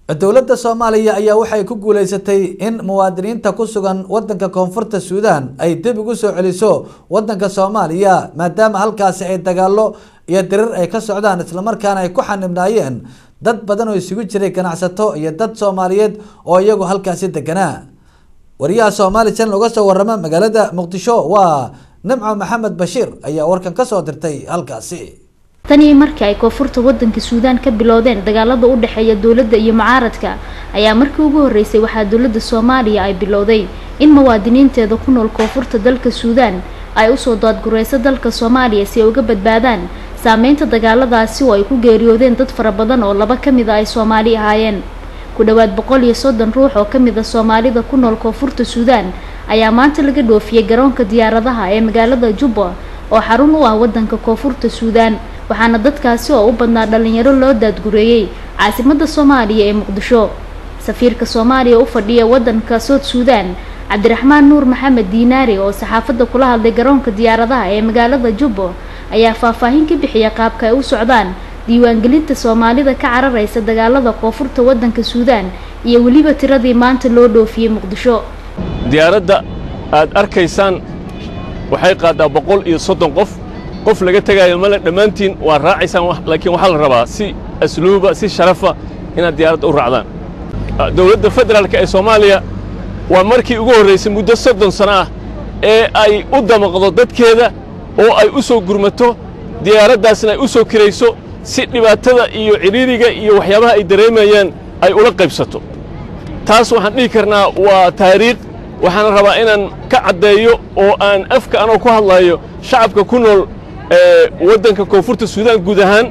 dowladda soomaaliya ayaa waxay ku guuleysatay in muwaadiniinta ku sugan wadanka koonfurta suudaan ay dib ugu soo celiso wadanka soomaaliya maadaama halkaasi ay dagaalo iyo dirir ay ka socdaan islamarkaana ay ku xanibnaayeen dad badan oo isugu jiray ganacsato iyo dad soomaaliyeed oo iyagu halkaasi deganaa wariyaha soomaali channel uga soo warama magaalada muqdisho waa nimco maxamed bashiir ayaa warkan kasoo dirtay halkaasi tanii markii ay koonfurta wadanka suudaan ka bilowdeen dagaalada u dhexeeya dowladda iyo mucaaradka ayaa markii ugu horeysay waxaa dowladda soomaaliya ay bilowday in muwaadiniinteeda ku nool koonfurta dalka suudaan ay usoo daadgureyso dalka soomaaliya si ay uga badbaadaan saameynta dagaaladaasi oo ay ku geeriyoodeen dad fara badan oo laba ka mid a ay soomaali ahaayeen ku dhowaad boqol iyo soddon ruux oo ka mid a soomaalida ku nool koonfurta suudaan ayaa maanta laga dhoofiyey garoonka diyaaradaha ee magaalada jubba oo xarun u ah wadanka koonfurta suudaan waxaana dadkaasi oo u badnaa dhalinyaro loo daadgureeyey caasimadda soomaaliya ee muqdisho safiirka soomaaliya u fadhiya wadanka sood suudaan cabdiraxmaan nuur maxamed diinaari oo saxaafadda kula hadlay garoonka diyaaradaha ee magaalada jubbo ayaa faahfaahin ka bixiya qaabka ay u socdaan diiwaangelinta soomaalida ka cararaysa dagaalada koonfurta wadanka suudaan iyo weliba tiradii maanta loo dhoofiyey muqdisho diyaaradda aad arkaysaan waxay qaaddaa boqol iyo soddon qof qof laga tegaayo male dhammaantiin waa raacaysaan laakiin waxaa la rabaa si asluuba si sharafa inaad diyaaradda u raacdaan dowladda federaalka ee soomaaliya waa markii ugu horraysay muddo soddon sano ah ee ay u damaqdo dadkeeda oo ay u soo gurmato diyaaraddaasna ay u soo kirayso si dhibaatada iyo cidhiiriga iyo waxyaabaha ay dareemayaan ay ula qaybsato taas waxaan dhihi karnaa waa taariikh waxaana rabaa inaan ka caddeeyo oo aan afka anoo ku hadlayo shacabka ku nool waddanka koonfurta suudaan guud ahaan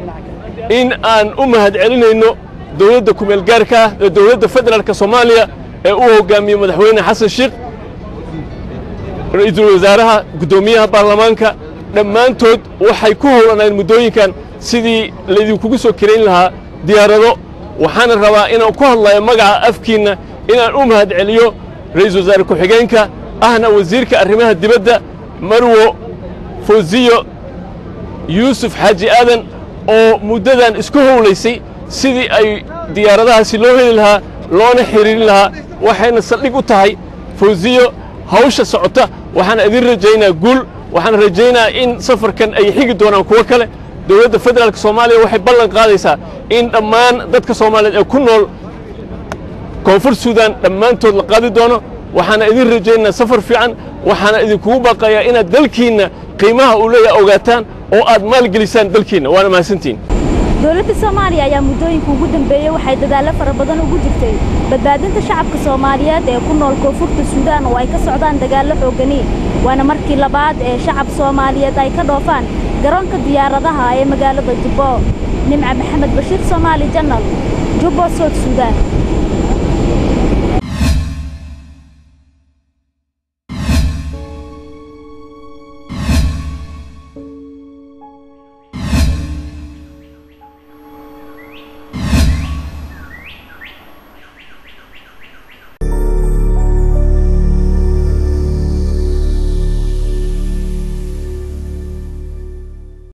in aan u mahad celinayno dowladda kumeelgaarka ah ee dowladda federaalka soomaaliya ee u hoggaamiye madaxweyne xasan sheekh ra'iisul wasaaraha guddoomiyaha baarlamaanka dhammaantood waxay ku howlanayeen muddooyinkan sidii laydinkugu soo kirayn lahaa diyaarado waxaana rabaa inaan ku hadlayo magaca afkiinna inaan u mahad celiyo ra'iisul wasaare ku-xigeenka ahna wasiirka arrimaha dibadda marwo fawziyo yuusuf xaaji aadan oo muddadan isku howlaysay sidii ay diyaaradahaasi loo heli lahaa loona xidhiirin lahaa waxayna saldhig u tahay fawziyo hawsha socota waxaana idin rajaynaa guul waxaan rajaynaa in safarkan ay xigi doonaan kuwo kale dowladda federaalka soomaaliya waxay ballan qaadaysaa in dhammaan dadka soomaaliyeed ee ku nool koonfur suudaan dhammaantood la qaadi doono waxaana idin rajaynaa safar fiican waxaana idinkugu baaqayaa inaad dalkiinna qiimaha uu leeyahay ogaataan oo aad maalgelisaan dalkiinna waana mahadsantihin dowladda soomaaliya ayaa muddooyinka ugu dambeeyey waxay dadaallo fara badan ugu jirtay badbaadinta shacabka soomaaliyeed ee ku nool koonfurta suudaan oo ay ka socdaan dagaallo xoogani waana markii labaad ee shacab soomaaliyeed ay ka dhoofaan garoonka diyaaradaha ee magaalada jubbo nimca maxamed bashiir soomaali janal jubbo sood suudaan